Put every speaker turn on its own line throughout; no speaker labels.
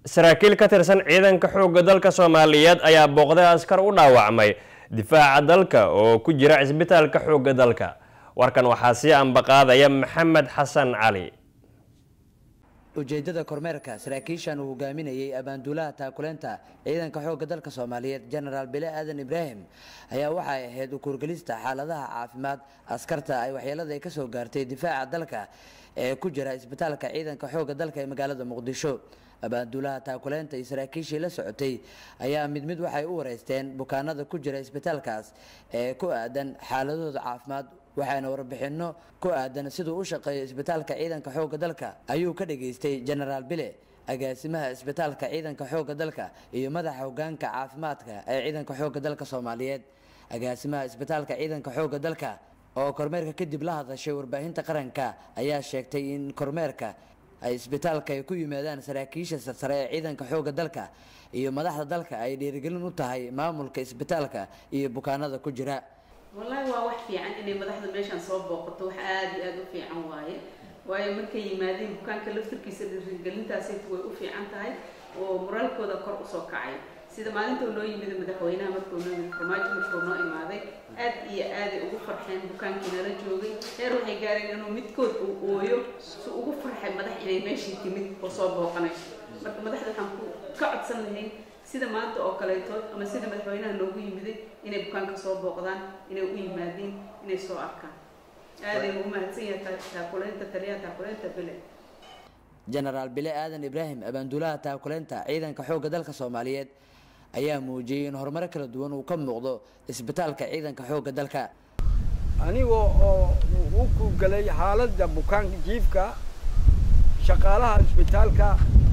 saraakiil ka tirsan ciidanka xoogga dalka soomaaliyeed ayaa booqday askar u dhaawacmay difaaca dalka oo ku jira cisbitaalka xoogga dalka warkan waxaa sii ambaqaadaya maxamed xasan cali
ujeedada kormeerka saraakiishan uu hogaaminayay abaanduulaha taakuleynta ciidanka xoogga dalka soomaaliyeed genaraal bile aadan ibraahim ayaa waxay ahayd ukuurgelista xaaladaha caafimaad askarta ay waxyeelada ay kasoo gaartay difaaca dalka ee ku jira isbitaalka ciidanka xoogga dalka ee magaalada muqdisho abaanduulaha taakuleynta iyo saraakiishii la socotay ayaa mid mid waxay u wareysteen bukaanada ku jira isbitaalkaas ee ku aadan xaaladooda caafimaad waxaana warbixino ku aadan siduu u shaqeeyo isbitaalka ciidanka xoogga dalka ayuu ka dhageystay genaraal bile agaasimaha isbitaalka ciidanka xoogga dalka iyo madaxa hogaanka caafimaadka ee ciidanka xoogga dalka soomaaliyeed agaasimaha isbitaalka ciidanka xoogga dalka oo kormeerka kadib la hadashay warbaahinta qaranka ayaa sheegtay in kormeerka ay isbitaalka ay ku yimaadaan saraakiisha sarsare ee ciidanka xoogga dalka iyo madaxda dalka ay dhiirigelin u tahay maamulka isbitaalka iyo bukaanada ku jira
wallaahi waa wax fiican inay madaxda meeshaan soo booqato wax aada iyo aada u fiican waaye waayo markay yimaadeen bukaanka laftarkiisa dhiirigelintaasaytu way u fiican tahay oo moraalkooda kor usoo kacay sida maalintuu noo yimid madaxweynaha markuu noo yimid farmaajo markuu noo imaaday aad iyo aaday ugu farxeen bukaankii nala joogay heer waxay gaareen inuu midkood uu ooyo si ugu farxay madax inay meeshii timid oo soo booqanayso marka madaxda waxaan ku ka codsan lahayn sida maanta oo kaleeto ama sida madaxweynaha noogu yimiday inay bukaanka soo booqdaan inay u yimaadeen inay soo arkaan aaday ugu mahadsan yahay taakuleynta taliyaha taakuleynta bile
genaraal bile aadan ibraahim abaanduulaha taakuleynta ciidanka xoogga dalka soomaaliyeed ayaa muujiyey in horumaro kala duwan uu ka muuqdo isbitaalka ciidanka xoogga dalka
aniga oo u kugalay xaaladda bukaanka jiifka shaqaalaha isbitaalka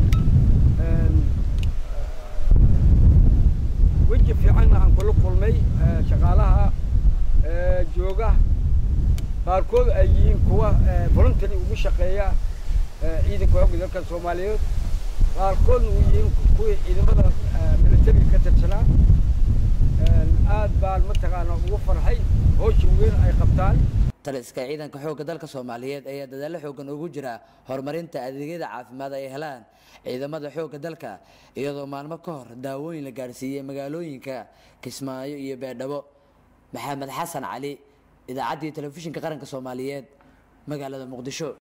weji fiicanna aan kula kulmay shaqaalaha jooga qaarkood ay yihiin kuwa voluntary ugu shaqeeya ciidanka xoogga dalka soomaaliyeed qaarkoodna uu yihiin kuwii ciidamada militariga ka tirsanaa aad baan mataqaana ugu farxay howsha weyn ay qabtaan
taliska ciidanka xoogga dalka soomaaliyeed ayaa dadaallo xoogan ugu jira horumarinta adeegyada caafimaad ay helaan ciidamada xoogga dalka iyadoo maalmo ka hor daawooyin la gaadhsiiyey magaalooyinka kismaayo iyo beedhabo maxamed xasan cali idaacaddii telefishinka qaranka soomaaliyeed magaalada muqdisho